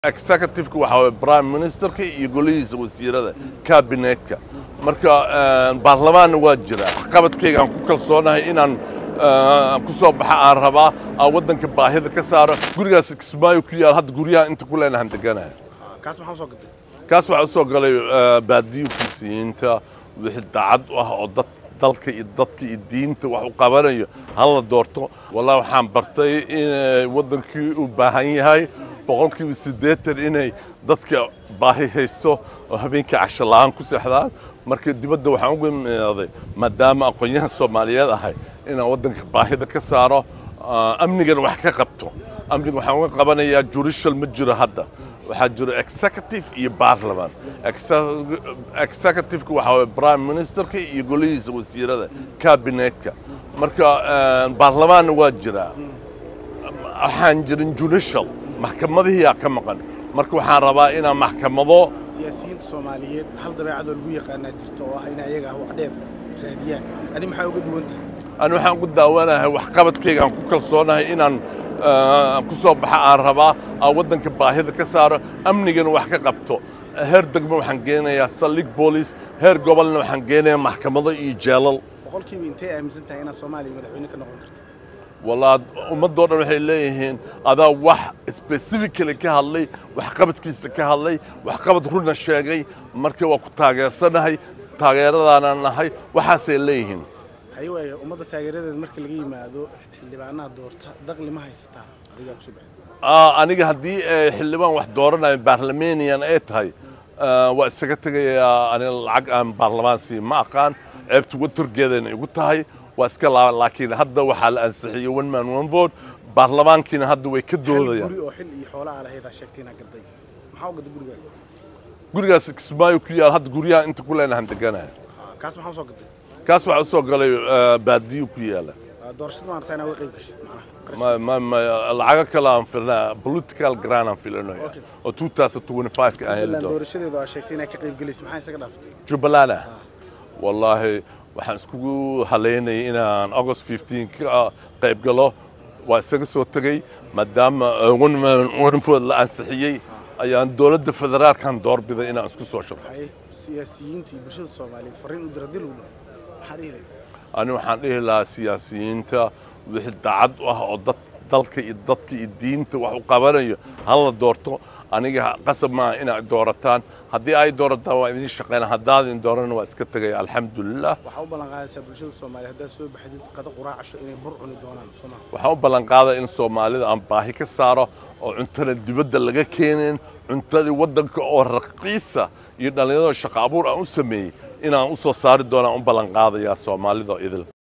executiveka waxaa waye prime ministerka iyo golihiisa wasiirada kabinetka marka baarlamaanna waa jira qabadkaygaan ku kalsoonahay inaan ku soo baxa aan rabaa aan waddanka baahida ka saaro gurigaas kismaayo ku yaal hadda guryaha inta ku leenahan deganahay kaas maxaa usoo gatay kaas waxaa usoo galay baadiyo kisiyiinta wixii daacad u ah oo dad dalka iyo dadka iyo diinta wax u qabanayo hala doorto wallahi waxaan bartay in waddankii uu baahan yahay boqolkiiba siddeetan inay dadka baahi haysto oo habeenkii casho la'aan ku seexdaan marka dibadda waxaan uga imaaday maadaama aqoonyahan soomaaliyeed ahay inaan waddanka baahida ka saaro amnigana wax ka qabto amniga waxaan uga qabanayaa jurishal ma jiro hadda waxaa jiro executive iyo baarlaman executiveka waxaa waye prime ministerka iyo golihiisa wasiirada kabinetka marka baarlamaanna waa jiraa waxaan jirin judicial maxkamadihiyaa ka maqan marka waxaan rabaa inaan maxkamado siyaasiyiinta soomaaliyeed hal dabeecadoo lagu yaqaanaa jirta oo ah in ayaga wax dheef raadiyaan adi maxaa uga duwan tahay ani waxaan ku daawanahay waxqabadkaygaan ku kalsoonahay inaan ku soo baxa aan rabaa aan waddanka baahida ka saaro amnigana wax ka qabto heer degmo waxaan geenayaa saldhig boolis heer gobolna waxaan geenayaa maxkamado iyo jeelal boqolkiiba intay aaminsan tahay inaad soomaaliya madaxweyne ka noqon karto wallaa ummaddoo dhan waxay leeyihiin adaa wax specifically ka hadlay waxqabadkiisa ka hadlay waxqabad runa sheegay marka waa ku taageersanahay taageeradaana nahay waxaasay leeyihiin haye waaya ummadda taageeradeeda marka laga yimaado xildhibaanaha doorta daqli ma haysataa adigaa kusoo baxay aniga haddii xildhibaan wax dooranayo baarlamanian ay tahay waa isaga tegayaa aniga lacag aan baarlamaan siin ma aqaan ceebta watargeedayna igu tahay waa iska laaban laakiin hadda waxaa la ansixiyey one man one vote baarlamaankiina hadda way ka hal doodayaan guri oo xil iyo xoolaha lahaydaa sheegtay inaad gaday maxaa u gaday gurigaaga gurigaas kismaayo ku yaal hadda guryaha inta ku leenahan deganahay kaas maxaa usoo gatay kaas waxaa usoo galay baadiyo ku yaala doorashada maarata inaad uga qayb gashid ma ma ma lacago kale aan filnaa political grant aan filanayo Okay. oo 2025 ka aan heli jubbaland doono doorashadeedu aad sheegtay inaad ka qayb gelaysid maxaa isaga dhaaftay jubbaland ah wallaahi waxaan iskugu haleynayay inaan august 15 ka qayb galo waa isaga soo tegey maadaama wanfood la ansixiyey ayaan dowladda federaalkan doorbiday inaan isku soo sharxo haye siyaasiyiinta iyo bulshada soomaaliyeed farriin u dira dil u dhow maxaa dhihi lahayd ani waxaan dhihi lahaa siyaasiyiinta wixii daacad u ah oo dad dalka iyo dadka iyo diinta wax u qabanayo hala doorto aniga qasab maaha inaad doorataan haddii ay doorataan waa idin shaqeyna haddaadin doorana waa iska tegaya alxamdulilah waxaa u ballan qaadaysaa bulshada soomaaliyeed haddaad soo baxdid qado quraacasho inay bur cuni doonaan soomaa waxaan u ballan qaaday in soomaalida aan baahi ka saaro oo cuntada dibadda laga keenin cuntadii waddanka oo raqiisa iyo dhallinyarada shaqo abuur aan u sameeyey inaan u soo saari doonaan u ballan qaadayaa soomaalida oo idil